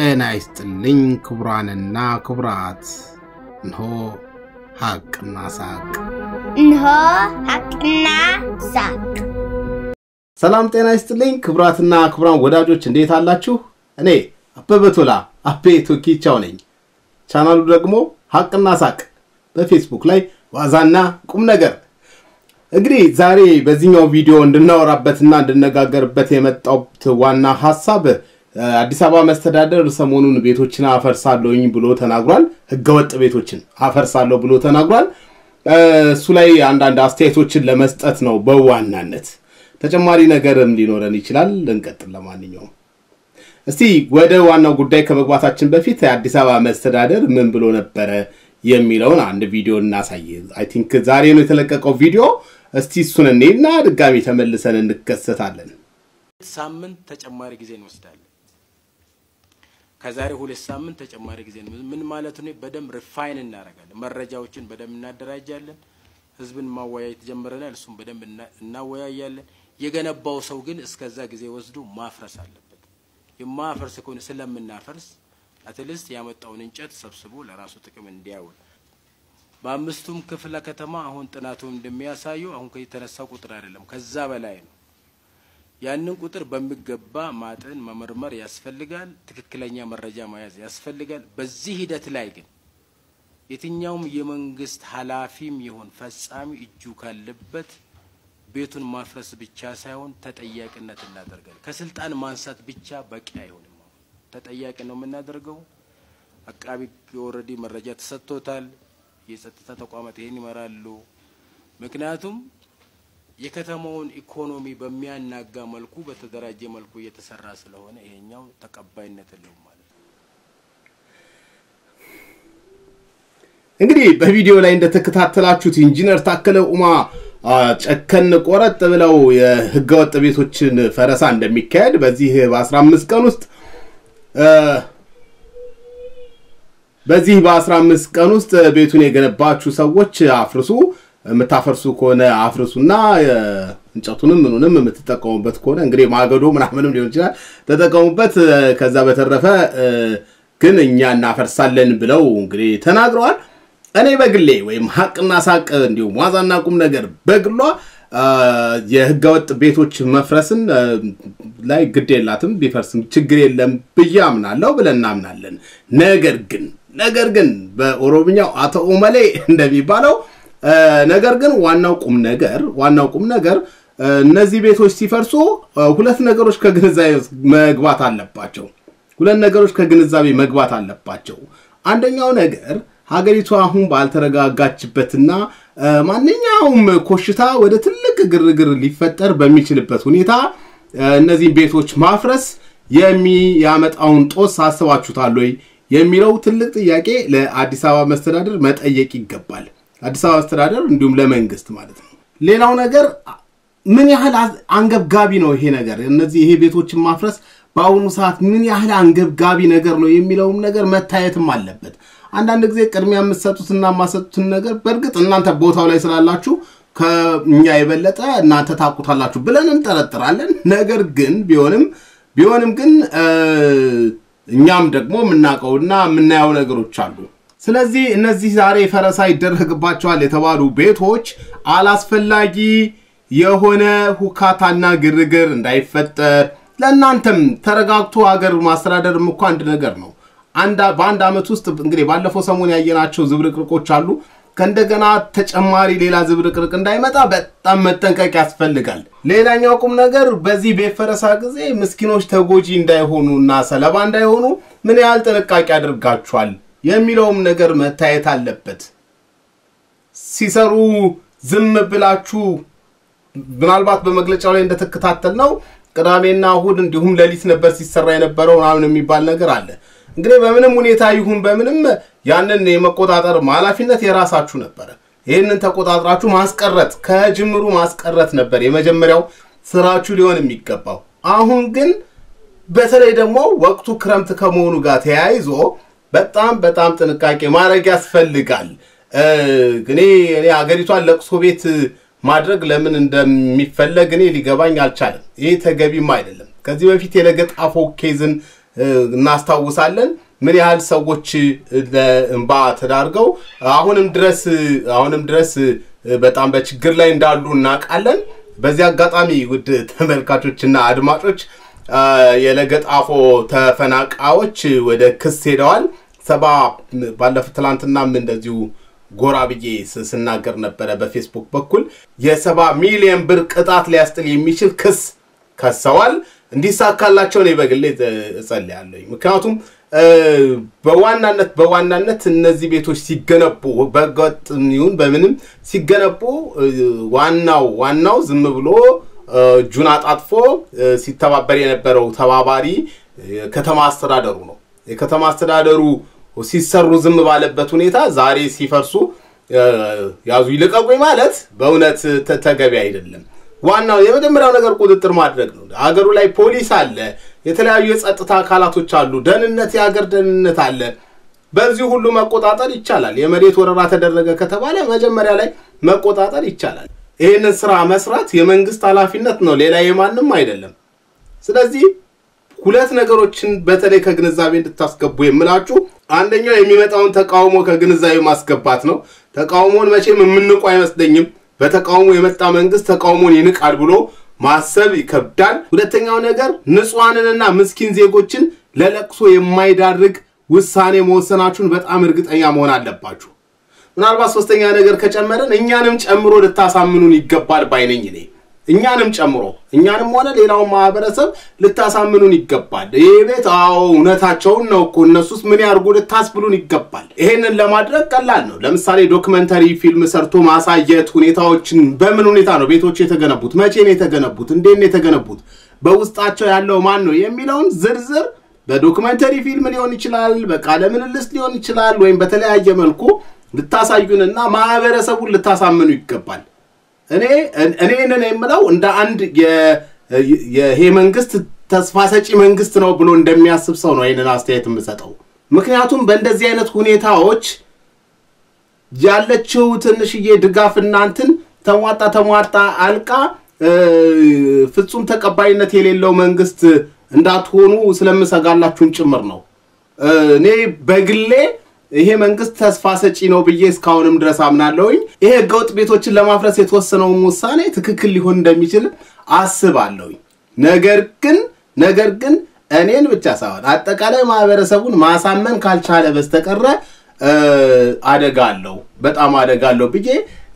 ጤና ይስጥልኝ ክቡራንና ክቡራት፣ እንሆ ሐቅና ሳቅ። እንሆ ሐቅና ሳቅ። ሰላም ጤና ይስጥልኝ ክቡራትና ክቡራን ወዳጆች እንዴት አላችሁ? እኔ አበበ ቶላ አቤ ቶኪቻው ነኝ። ቻናሉ ደግሞ ሐቅና ሳቅ በፌስቡክ ላይ ዋዛና ቁም ነገር። እንግዲህ ዛሬ በዚህኛው ቪዲዮ እንድናወራበትና እንድነጋገርበት የመጣሁት ዋና ሀሳብ አዲስ አበባ መስተዳደር ሰሞኑን ቤቶችን አፈርሳለሁኝ ብሎ ተናግሯል። ህገወጥ ቤቶችን አፈርሳለሁ ብሎ ተናግሯል። እሱ ላይ አንዳንድ አስተያየቶችን ለመስጠት ነው በዋናነት። ተጨማሪ ነገርም ሊኖረን ይችላል። እንቀጥል። ለማንኛውም እስቲ ወደ ዋናው ጉዳይ ከመግባታችን በፊት የአዲስ አበባ መስተዳደር ምን ብሎ ነበረ የሚለውን አንድ ቪዲዮ እናሳይ። አይ ቲንክ ዛሬ ነው የተለቀቀው ቪዲዮ። እስቲ እሱን እኔና ድጋሚ ተመልሰን እንከሰታለን። ሳምንት ተጨማሪ ጊዜ እንወስዳለን። ከዛሬ ሁለት ሳምንት ተጨማሪ ጊዜ ምን ማለት ነው? በደንብ ሪፋይን እናደርጋለን። መረጃዎችን በደንብ እናደራጃለን። ህዝብን ማወያየት ጀምረናል። እሱም በደንብ እናወያያለን። የገነባው ሰው ግን እስከዛ ጊዜ ወስዶ ማፍረስ አለበት። የማፈርስ ከሆነ ስለምናፈርስ አትሊስት ያመጣውን እንጨት ሰብስቦ ለራሱ ጥቅም እንዲያውል በአምስቱም ክፍለ ከተማ አሁን ጥናቱ እንደሚያሳየው አሁን የተነሳው ቁጥር አይደለም፣ ከዛ በላይ ነው። ያንን ቁጥር በሚገባ ማጠን መመርመር ያስፈልጋል። ትክክለኛ መረጃ መያዝ ያስፈልጋል። በዚህ ሂደት ላይ ግን የትኛውም የመንግስት ኃላፊም ይሁን ፈጻሚ እጁ ካለበት ቤቱን ማፍረስ ብቻ ሳይሆን ተጠያቂነት እናደርጋለን። ከስልጣን ማንሳት ብቻ በቂ አይሆንም። ተጠያቂ ነው የምናደርገው። አቃቢ ኦልሬዲ መረጃ ተሰጥቶታል። የጸጥታ ተቋማት ይሄን ይመራሉ። ምክንያቱም የከተማውን ኢኮኖሚ በሚያናጋ መልኩ በተደራጀ መልኩ እየተሰራ ስለሆነ ይሄኛው ተቀባይነት የለውም ማለት ነው። እንግዲህ በቪዲዮ ላይ እንደተከታተላችሁት ኢንጂነር ታከለ ኡማ ጨከን ቆረጥ ብለው የህገወጥ ቤቶችን ፈረሳ እንደሚካሄድ በዚህ በ15 ቀን ውስጥ በዚህ በ15 ቀን ውስጥ ቤቱን የገነባችሁ ሰዎች አፍርሱ፣ የምታፈርሱ ከሆነ አፍርሱና እንጨቱንም ምኑንም የምትጠቀሙበት ከሆነ እንግዲህ ማገዶ ምናምንም ሊሆን ይችላል ተጠቀሙበት። ከዛ በተረፈ ግን እኛ እናፈርሳለን ብለው እንግዲህ ተናግረዋል። እኔ በግሌ ወይም ሀቅና ሳቅ እንዲሁም ዋዛና ቁም ነገር በግሏ የህገወጥ ቤቶች መፍረስን ላይ ግድ የላትም ቢፈርስም ችግር የለም ብዬ አምናለሁ ብለን እናምናለን። ነገር ግን ነገር ግን በኦሮምኛው አቶ ኦመሌ እንደሚባለው ነገር ግን ዋናው ቁም ነገር ዋናው ቁም ነገር እነዚህ ቤቶች ሲፈርሱ ሁለት ነገሮች ከግንዛቤ መግባት አለባቸው። ሁለት ነገሮች ከግንዛቤ መግባት አለባቸው። አንደኛው ነገር ሀገሪቱ አሁን ባልተረጋጋችበትና ማንኛውም ኮሽታ ወደ ትልቅ ግርግር ሊፈጠር በሚችልበት ሁኔታ እነዚህን ቤቶች ማፍረስ የሚያመጣውን ጦስ አስባችሁታል ወይ የሚለው ትልቅ ጥያቄ ለአዲስ አበባ መስተዳደር መጠየቅ ይገባል። አዲስ አበባ መስተዳደር እንዲሁም ለመንግስት ማለት ነው። ሌላው ነገር ምን ያህል አንገብጋቢ ነው ይሄ ነገር እነዚህ ይሄ ቤቶችን ማፍረስ በአሁኑ ሰዓት ምን ያህል አንገብጋቢ ነገር ነው የሚለውም ነገር መታየትም አለበት። አንዳንድ ጊዜ ቅድሚያ የምትሰጡትና የማሰጡትን ነገር በእርግጥ እናንተ ቦታው ላይ ስላላችሁ ከእኛ የበለጠ እናንተ ታውቁታላችሁ ብለን እንጠረጥራለን። ነገር ግን ቢሆንም ቢሆንም ግን እኛም ደግሞ የምናውቀውና የምናየው ነገሮች አሉ። ስለዚህ እነዚህ ዛሬ ፈረሳ ይደረግባቸዋል የተባሉ ቤቶች አላስፈላጊ የሆነ ሁካታና ግርግር እንዳይፈጠር ለእናንተም ተረጋግቶ ሀገር ማስተዳደርም እኮ አንድ ነገር ነው። በአንድ ዓመት ውስጥ እንግዲህ ባለፈው ሰሞን ያየናቸው ዝብርቅርቆች አሉ። ከእንደገና ተጨማሪ ሌላ ዝብርቅርቅ እንዳይመጣ በጣም መጠንቀቅ ያስፈልጋል። ሌላኛው ቁም ነገር በዚህ ቤት ፈረሳ ጊዜ ምስኪኖች ተጎጂ እንዳይሆኑ እና ሰለባ እንዳይሆኑ ምን ያህል ጥንቃቄ አድርጋችኋል የሚለውም ነገር መታየት አለበት። ሲሰሩ ዝም ብላችሁ ምናልባት በመግለጫው ላይ እንደተከታተል ነው ቅዳሜና እሁድ እንዲሁም ሌሊት ነበር ሲሰራ የነበረው ምናምን የሚባል ነገር አለ። እንግዲህ በምንም ሁኔታ ይሁን በምንም ያንን የመቆጣጠር ኃላፊነት የራሳችሁ ነበረ። ይህንን ተቆጣጥራችሁ ማስቀረት ከጅምሩ ማስቀረት ነበር የመጀመሪያው ስራችሁ ሊሆን የሚገባው። አሁን ግን በተለይ ደግሞ ወቅቱ ክረምት ከመሆኑ ጋር ተያይዞ በጣም በጣም ጥንቃቄ ማድረግ ያስፈልጋል። እኔ እኔ ሀገሪቷን ለቅሶ ቤት ማድረግ ለምን እንደሚፈለግ እኔ ሊገባኝ አልቻለም። ይህ ተገቢም አይደለም። ከዚህ በፊት የለገጣፎ ኬዝን እናስታውሳለን። ምን ያህል ሰዎች ለእንባ ተዳርገው አሁንም ድረስ አሁንም ድረስ በጣም በችግር ላይ እንዳሉ እናውቃለን። በዚህ አጋጣሚ ውድ ተመልካቾችና አድማጮች የለገጣፎ ተፈናቃዮች ወደ ክስ ሄደዋል። ሰባ ባለፉት ትላንትናም እንደዚሁ ጎራ ብዬ ስናገር ነበረ በፌስቡክ በኩል የሰባ ሚሊዮን ብር ቅጣት ሊያስጥል የሚችል ክስ ከሰዋል። እንዲሳካላቸው እኔ በግሌ እጸልያለሁ። ምክንያቱም በዋናነት በዋናነት እነዚህ ቤቶች ሲገነቡ በህገወጥ ይሁን በምንም ሲገነቡ ዋናው ዋናው ዝም ብሎ እጁን አጣጥፎ ሲተባበር የነበረው ተባባሪ ከተማ አስተዳደሩ ነው። የከተማ አስተዳደሩ ሲሰሩ ዝም ባለበት ሁኔታ ዛሬ ሲፈርሱ ያዙ ይልቀቁኝ ማለት በእውነት ተገቢ አይደለም። ዋናው የመጀመሪያው ነገር ቁጥጥር ማድረግ ነው። ሀገሩ ላይ ፖሊስ አለ፣ የተለያዩ የጸጥታ አካላቶች አሉ፣ ደህንነት፣ የሀገር ደህንነት አለ። በዚህ ሁሉ መቆጣጠር ይቻላል። የመሬት ወረራ ተደረገ ከተባለ መጀመሪያ ላይ መቆጣጠር ይቻላል። ይህንን ስራ መስራት የመንግስት ኃላፊነት ነው፣ ሌላ የማንም አይደለም። ስለዚህ ሁለት ነገሮችን በተለይ ከግንዛቤ እንድታስገቡ የምላችሁ አንደኛው የሚመጣውን ተቃውሞ ከግንዛቤ ማስገባት ነው። ተቃውሞን መቼም የምንቁ አይመስለኝም። በተቃውሞ የመጣ መንግስት ተቃውሞን ይንቃል ብሎ ማሰብ ይከብዳል። ሁለተኛው ነገር ንጹሐንንና ምስኪን ዜጎችን ለለቅሶ የማይዳርግ ውሳኔ መወሰናችሁን በጣም እርግጠኛ መሆን አለባችሁ። ምናልባት ሶስተኛ ነገር ከጨመረን እኛንም ጨምሮ ልታሳምኑን ይገባል ባይነኝ እኔ እኛንም ጨምሮ እኛንም ሆነ ሌላውን ማህበረሰብ ልታሳምኑን ይገባል። ይህ ቤት አዎ እውነታቸውን ነው እኮ እነሱስ ምን ያርጉ ልታስብሉን ይገባል። ይሄንን ለማድረግ ቀላል ነው። ለምሳሌ ዶክመንተሪ ፊልም ሰርቶ ማሳየት፣ ሁኔታዎችን በምን ሁኔታ ነው ቤቶች የተገነቡት፣ መቼ ነው የተገነቡት፣ እንዴት ነው የተገነቡት፣ በውስጣቸው ያለው ማን ነው የሚለውን ዝርዝር በዶክመንተሪ ፊልም ሊሆን ይችላል፣ በቃለ ምልልስ ሊሆን ይችላል፣ ወይም በተለያየ መልኩ ልታሳዩንና ማህበረሰቡን ልታሳምኑ ይገባል። እኔ እኔንን የምለው እንደ አንድ ይሄ መንግስት ተስፋ ሰጪ መንግስት ነው ብሎ እንደሚያስብ ሰው ነው ይህንን አስተያየት የምሰጠው። ምክንያቱም በእንደዚህ አይነት ሁኔታዎች ያለችው ትንሽዬ ድጋፍ እናንትን ተሟጣ ተሟጣ አልቃ ፍጹም ተቀባይነት የሌለው መንግስት እንዳትሆኑ ስለምሰጋላችሁም ጭምር ነው። እኔ በግሌ ይሄ መንግስት ተስፋ ሰጪ ነው ብዬ እስካሁንም ድረስ አምናለሁኝ። ይሄ ህገወጥ ቤቶችን ለማፍረስ የተወሰነውን ውሳኔ ትክክል ሊሆን እንደሚችል አስባለሁኝ። ነገር ግን ነገር ግን እኔን ብቻ ሳይሆን አጠቃላይ ማህበረሰቡን ማሳመን ካልቻለ በስተቀረ አደጋ አለው፣ በጣም አደጋ አለው ብዬ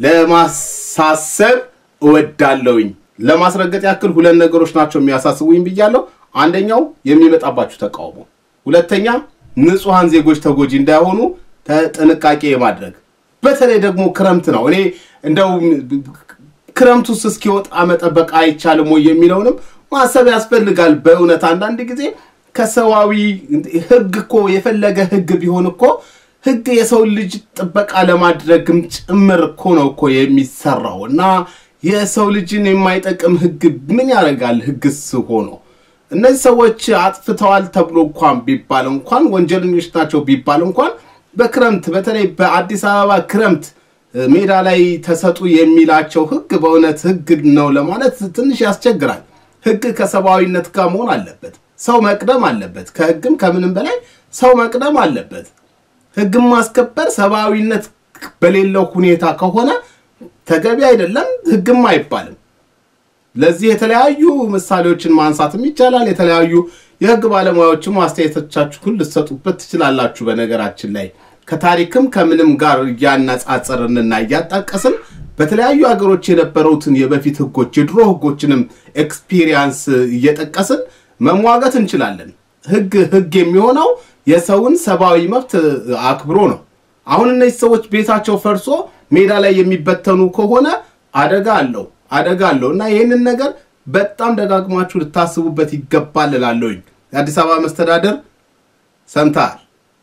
ለማሳሰብ እወዳለሁኝ። ለማስረገጥ ያክል ሁለት ነገሮች ናቸው የሚያሳስቡኝ ብያለሁ። አንደኛው የሚመጣባችሁ ተቃውሞ፣ ሁለተኛ ንጹሐን ዜጎች ተጎጂ እንዳይሆኑ ጥንቃቄ የማድረግ በተለይ ደግሞ ክረምት ነው። እኔ እንደው ክረምቱስ እስኪወጣ መጠበቅ አይቻልም ወይ የሚለውንም ማሰብ ያስፈልጋል። በእውነት አንዳንድ ጊዜ ከሰዋዊ ህግ እኮ የፈለገ ህግ ቢሆን እኮ ህግ የሰው ልጅ ጥበቃ ለማድረግም ጭምር እኮ ነው እኮ የሚሰራው እና የሰው ልጅን የማይጠቅም ህግ ምን ያደርጋል? ህግስ ሆኖ እነዚህ ሰዎች አጥፍተዋል ተብሎ እንኳን ቢባል እንኳን ወንጀለኞች ናቸው ቢባል እንኳን በክረምት በተለይ በአዲስ አበባ ክረምት ሜዳ ላይ ተሰጡ የሚላቸው ህግ በእውነት ህግ ነው ለማለት ትንሽ ያስቸግራል። ህግ ከሰብአዊነት ጋር መሆን አለበት። ሰው መቅደም አለበት። ከህግም ከምንም በላይ ሰው መቅደም አለበት። ህግም ማስከበር ሰብአዊነት በሌለው ሁኔታ ከሆነ ተገቢ አይደለም፣ ህግም አይባልም። ለዚህ የተለያዩ ምሳሌዎችን ማንሳትም ይቻላል። የተለያዩ የህግ ባለሙያዎችም አስተያየቶቻችሁን ልትሰጡበት ትችላላችሁ። በነገራችን ላይ ከታሪክም ከምንም ጋር እያነጻጸርንና እያጣቀስን በተለያዩ ሀገሮች የነበሩትን የበፊት ህጎች የድሮ ህጎችንም ኤክስፒሪየንስ እየጠቀስን መሟገት እንችላለን። ህግ ህግ የሚሆነው የሰውን ሰብአዊ መብት አክብሮ ነው። አሁን እነዚህ ሰዎች ቤታቸው ፈርሶ ሜዳ ላይ የሚበተኑ ከሆነ አደጋ አለው አደጋ አለው እና ይህንን ነገር በጣም ደጋግማችሁ ልታስቡበት ይገባል እላለሁኝ። የአዲስ አበባ መስተዳደር ሰምተሃል።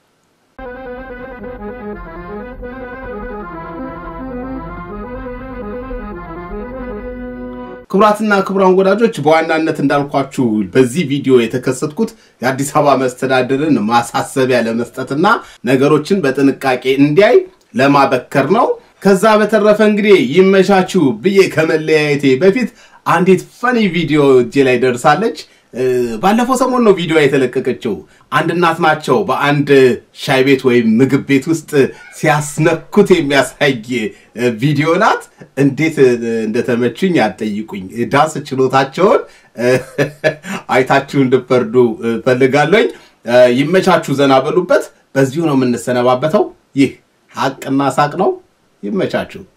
ክቡራትና ክቡራን ወዳጆች በዋናነት እንዳልኳችሁ በዚህ ቪዲዮ የተከሰትኩት የአዲስ አበባ መስተዳደርን ማሳሰቢያ ለመስጠትና ነገሮችን በጥንቃቄ እንዲያይ ለማበከር ነው። ከዛ በተረፈ እንግዲህ ይመቻችሁ ብዬ ከመለያየቴ በፊት አንዲት ፈኒ ቪዲዮ እጄ ላይ ደርሳለች። ባለፈው ሰሞን ነው ቪዲዮ የተለቀቀችው። አንድ እናት ናቸው በአንድ ሻይ ቤት ወይም ምግብ ቤት ውስጥ ሲያስነኩት የሚያሳይ ቪዲዮ ናት። እንዴት እንደተመቹኝ አትጠይቁኝ። ዳንስ ችሎታቸውን አይታችሁ እንድፈርዱ ፈልጋለኝ። ይመቻችሁ፣ ዘና በሉበት። በዚሁ ነው የምንሰነባበተው። ይህ ሀቅና ሳቅ ነው። ይመቻችሁ።